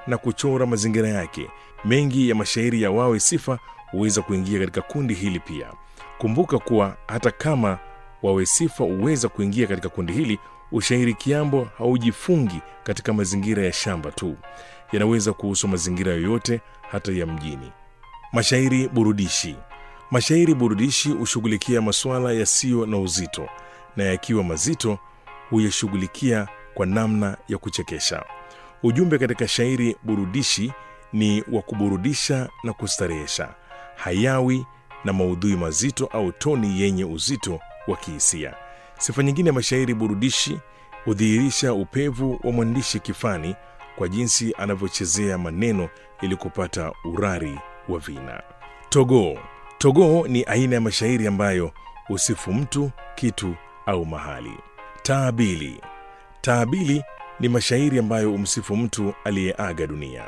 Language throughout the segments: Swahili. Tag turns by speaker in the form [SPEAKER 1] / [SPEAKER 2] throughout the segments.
[SPEAKER 1] na kuchora mazingira yake. Mengi ya mashairi ya Wawe Sifa huweza kuingia katika kundi hili pia. Kumbuka kuwa hata kama Wawe Sifa huweza kuingia katika kundi hili, ushairi kiambo haujifungi katika mazingira ya shamba tu, yanaweza kuhusu mazingira yoyote, hata ya mjini. Mashairi burudishi. Mashairi burudishi hushughulikia masuala yasiyo na uzito, na yakiwa mazito huyashughulikia kwa namna ya kuchekesha. Ujumbe katika shairi burudishi ni wa kuburudisha na kustarehesha, hayawi na maudhui mazito au toni yenye uzito wa kihisia. Sifa nyingine ya mashairi burudishi hudhihirisha upevu wa mwandishi kifani kwa jinsi anavyochezea maneno ili kupata urari wa vina. Togoo. Togoo ni aina ya mashairi ambayo husifu mtu, kitu au mahali. Taabili. Taabili ni mashairi ambayo humsifu mtu aliyeaga dunia.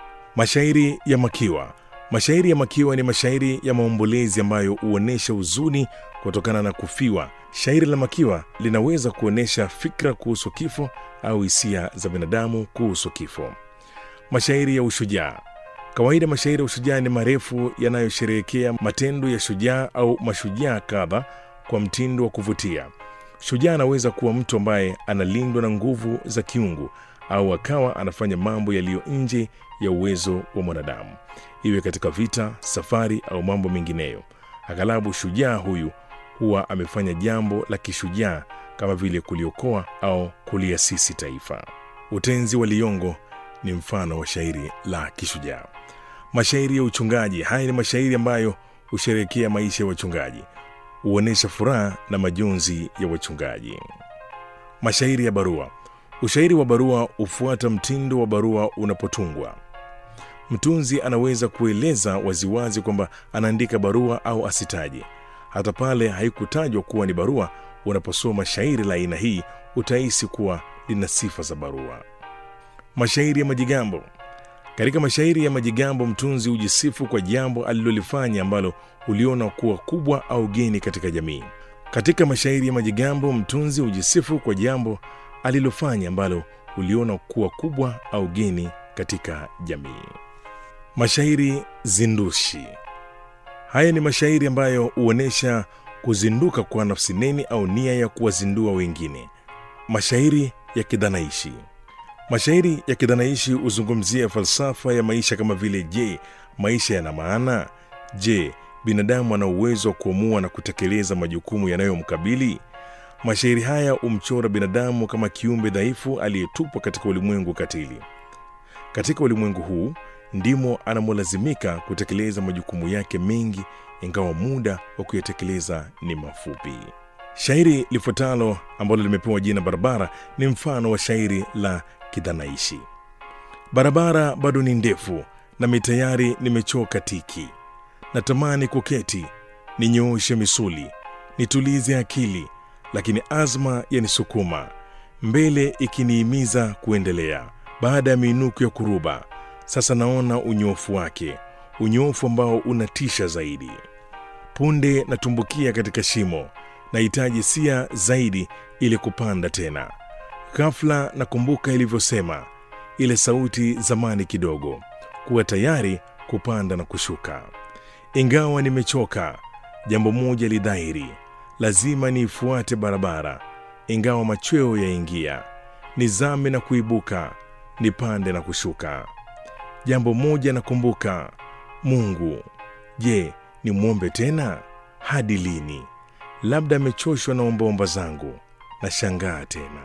[SPEAKER 1] Mashairi ya makiwa. Mashairi ya makiwa ni mashairi ya maombolezi ambayo huonyesha huzuni kutokana na kufiwa. Shairi la makiwa linaweza kuonyesha fikra kuhusu kifo au hisia za binadamu kuhusu kifo. Mashairi ya ushujaa. Kawaida mashairi ya ushujaa ni marefu yanayosherehekea matendo ya shujaa au mashujaa kadha kwa mtindo wa kuvutia. Shujaa anaweza kuwa mtu ambaye analindwa na nguvu za kiungu au akawa anafanya mambo yaliyo nje ya uwezo wa mwanadamu, iwe katika vita, safari au mambo mengineyo. Aghalabu shujaa huyu huwa amefanya jambo la kishujaa kama vile kuliokoa au kuliasisi taifa. Utenzi wa Liyongo ni mfano wa shairi la kishujaa. Mashairi ya uchungaji. Haya ni mashairi ambayo husherehekea maisha ya wachungaji, huonyesha furaha na majonzi ya wachungaji. Mashairi ya barua. Ushairi wa barua hufuata mtindo wa barua unapotungwa. Mtunzi anaweza kueleza waziwazi kwamba anaandika barua au asitaje. Hata pale haikutajwa kuwa ni barua, unaposoma shairi la aina hii utahisi kuwa lina sifa za barua. Mashairi ya majigambo. Katika mashairi ya majigambo, mtunzi hujisifu kwa jambo alilolifanya ambalo uliona kuwa kubwa au geni katika jamii. Katika mashairi ya majigambo, mtunzi hujisifu kwa jambo alilofanya ambalo uliona kuwa kubwa au geni katika jamii. Mashairi zindushi. Haya ni mashairi ambayo huonyesha kuzinduka kwa nafsi neni au nia ya kuwazindua wengine. Mashairi ya kidhanaishi. Mashairi ya kidhanaishi huzungumzia falsafa ya maisha kama vile: je, maisha yana maana? Je, binadamu ana uwezo wa kuamua na kutekeleza majukumu yanayomkabili? Mashairi haya humchora binadamu kama kiumbe dhaifu aliyetupwa katika ulimwengu katili. Katika ulimwengu huu ndimo anamolazimika kutekeleza majukumu yake mengi, ingawa muda wa kuyatekeleza ni mafupi. Shairi lifuatalo ambalo limepewa jina Barabara ni mfano wa shairi la kidhanaishi. Barabara bado ni ndefu, nami tayari nimechoka tiki. Natamani kuketi, ninyooshe misuli, nitulize akili, lakini azma yanisukuma mbele, ikiniimiza kuendelea. Baada ya miinuko ya kuruba, sasa naona unyofu wake, unyofu ambao unatisha zaidi. Punde natumbukia katika shimo, nahitaji sia zaidi ili kupanda tena. Ghafla nakumbuka ilivyosema ile sauti zamani kidogo, kuwa tayari kupanda na kushuka. Ingawa nimechoka, jambo moja lidhahiri, lazima niifuate barabara. Ingawa machweo yaingia, nizame na kuibuka, nipande na kushuka. Jambo moja nakumbuka, Mungu. Je, nimwombe tena? Hadi lini? Labda amechoshwa na ombaomba zangu. Nashangaa tena.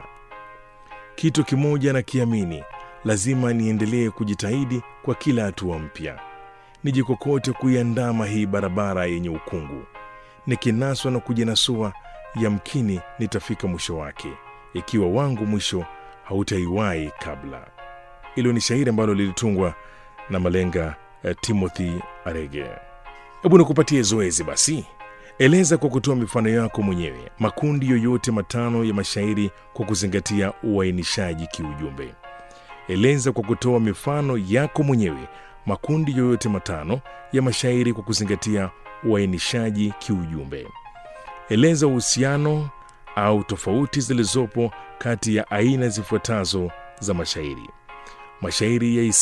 [SPEAKER 1] Kitu kimoja nakiamini, lazima niendelee kujitahidi kwa kila hatua mpya, nijikokote kuiandama hii barabara yenye ukungu. Nikinaswa na kujinasua, yamkini nitafika mwisho wake, ikiwa wangu mwisho hautaiwahi kabla. Hilo ni shairi ambalo lilitungwa na malenga eh, Timothy Arege. Hebu nikupatie zoezi basi. Eleza kwa kutoa mifano yako mwenyewe makundi yoyote matano ya mashairi kwa kuzingatia uainishaji kiujumbe. Eleza kwa kutoa mifano yako mwenyewe makundi yoyote matano ya mashairi kwa kuzingatia uainishaji kiujumbe. Eleza uhusiano au tofauti zilizopo kati ya aina zifuatazo za mashairi: mashairi ya